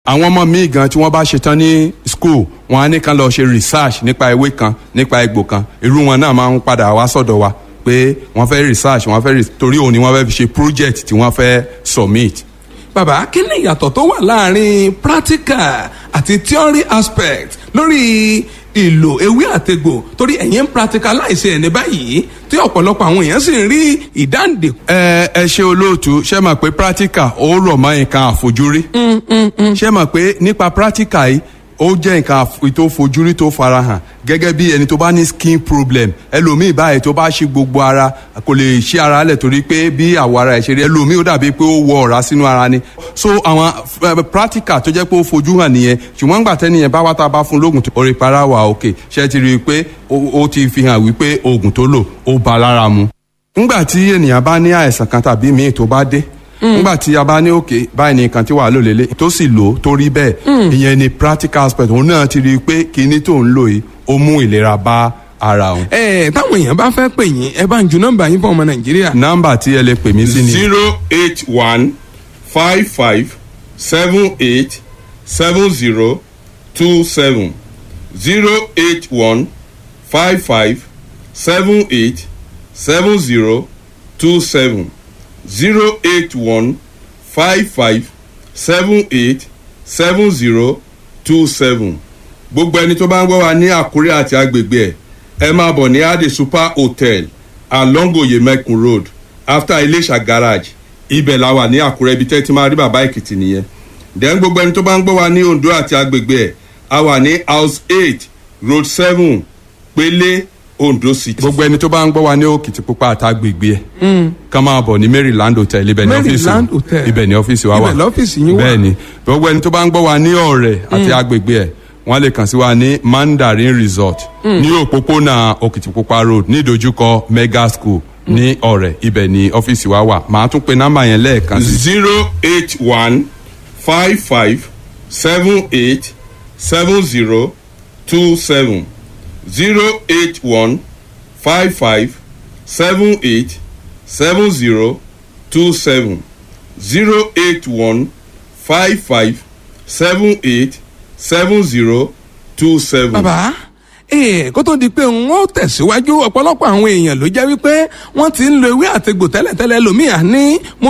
àwọn ọmọ míì gan tí wọ́n bá ṣetán ní school wọn á ní kán lọ ṣe research nípa ewé kan nípa egbò kan irú wọn náà máa ń padà wá sọ̀dọ̀ wa pé wọ́n fẹ́ research wọ́n fẹ́ torí òun ni wọ́n fẹ́ fi ṣe project tí wọ́n fẹ́ submit. bàbá kí ni ìyàtọ̀ tó wà láàrin practical àti theory aspect lórí ìlò ewé àtegbò torí ẹ̀yin ń practicalize ẹ̀ ní báyìí tí ọ̀pọ̀lọpọ̀ àwọn èèyàn sì ń rí ìdáǹdè. ẹ ẹ ṣe olóòtú ṣe mọ̀ pé practical ó rọ̀ mọ́ nǹkan àfojúrí. ṣe mọ̀ pé nípa practical yìí ó jẹ́ nǹkan tó fojúrí tó farahàn gẹ́gẹ́ bí ẹni tó bá ní skin problem ẹlòmíì báyìí tó bá ṣí gbogbo ara kò lè ṣí ara lẹ̀ torí pé bí àwọ̀ ara ẹ̀ ṣe rí ẹlòmíì ó dàbí pé ó wọ ọ̀rá sínú ara ni so àwọn practical tó jẹ́ pé ó fojú hàn nìyẹn ṣùgbọ́n nígbà tẹ́ni yẹn bá wá tá a bá fún lóògùn tó orí para wà òkè ṣe ti rí i pé ó ti fi hàn wípé oògùn tó lò ó ba lára mu. nígbà tí ènìyàn bá ní àìsàn kan tàbí míì tó bá dé nígbà tí a bá ní òkè báyìí ní nǹkan tí wàá lò lélẹ̀ tó sì lò tó rí bẹ́ẹ̀ ìyẹn ni practical aspect òun náà ti rí i pé kinní tó ń lò yìí ó mú ìlera bá ara òun. ẹ táwọn èèyàn bá fẹ́ pè yín ẹ bá ń ju nọ́mbà yín fún ọmọ nàìjíríà. nọ́mbà tí ẹ lè pè mí sí ni. zero eight one five five seven eight seven zero two seven zero eight one five five seven eight seven zero two seven zero eight one five five seven eight seven zero two seven. gbogbo ẹni tó bá ń gbọ́ wa ní àkúrẹ́ àti agbègbè ẹ̀ ẹ máa bọ̀ ní ade super hotel along oyemekun road after iléṣà garage ibẹ̀ la wà ní àkúrẹ́ ibi tẹ́ ti máa rí bàbá èkìtì nìyẹn. then gbogbo ẹni tó bá ń gbọ́ wa ní ondo àti agbègbè ẹ̀ a wà ní house eight road seven pélé ondo city. gbogbo ẹni tó bá ń gbọ́ wa ní òkìtìpupa àtàgbègbè ẹ̀ kàn máa bọ̀ ní maryland hotel ibẹ̀ ní ọ́fíìsì Maryland Hotel. ibẹ̀ ní ọ́fíìsì wa wà Ibẹ̀ lọ́fíìsì yín wà. bẹ́ẹ̀ ni gbogbo ẹni tó bá ń gbọ́ wa ní ọ̀rẹ́ àti agbègbè ẹ̀ wọ́n lè kàn sí wa ní mandarin resort ní òpópónà òkìtìpupa road ní ìdojúkọ mega school ní ọ̀rẹ́ ibẹ̀ ní ọ́fíìsì wa wà màá tún pe nọ́mbà yẹn lẹ́ẹ̀kan sí zero eight one five five seven eight seven zero two seven zero eight one five five seven eight seven zero two seven zero eight one five five seven eight seven zero two seven. bàbá ee kó tó di pé n ó tẹ̀síwájú ọ̀pọ̀lọpọ̀ àwọn èèyàn ló jẹ́ wípé wọ́n ti ń lo ewé àtegbò tẹ́lẹ̀tẹ́lẹ̀ lómìí àní mo